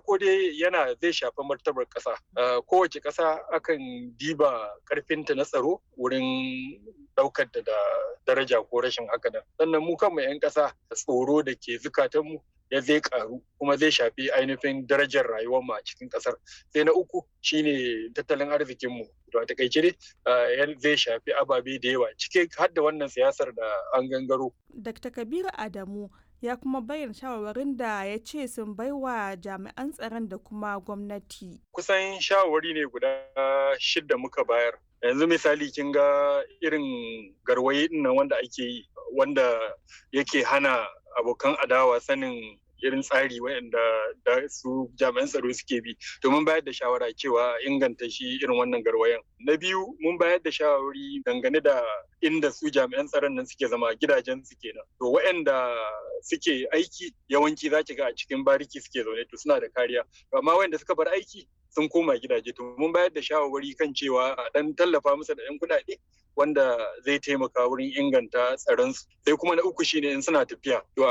farko dai yana zai shafi martabar ƙasa kowace ƙasa akan diba ƙarfinta na tsaro wurin ɗaukar da daraja ko rashin haka nan sannan mu kanmu 'yan ƙasa tsoro da ke zukatanmu ya zai karu kuma zai shafi ainihin darajar rayuwar mu a cikin kasar sai na uku shine tattalin arzikin mu to a takaice dai zai shafi ababe da yawa cike har da wannan siyasar da an gangaro Dr. Kabiru Adamu ya kuma bayyana shawarwarin da ya ce sun baiwa jami'an tsaron da kuma gwamnati. Kusan shawarwari ne guda shidda muka bayar. Yanzu misali kin ga irin garwaye nan wanda ake yi wanda yake hana abokan adawa sanin irin tsari waɗanda da su jami'an tsaro suke bi domin bayar da shawara cewa inganta shi irin wannan garwayan na biyu mun bayar da shawari dangane da inda su jami'an tsaron nan suke zama gidajen su kenan to waɗanda suke aiki yawanci za ki ga a cikin bariki suke zaune to suna da kariya amma waɗanda suka bar aiki sun koma gidaje to mun bayar da shawarwari kan cewa a dan tallafa musu da 'yan kuɗaɗe wanda zai taimaka wurin inganta tsaron su sai kuma na uku shine in suna tafiya to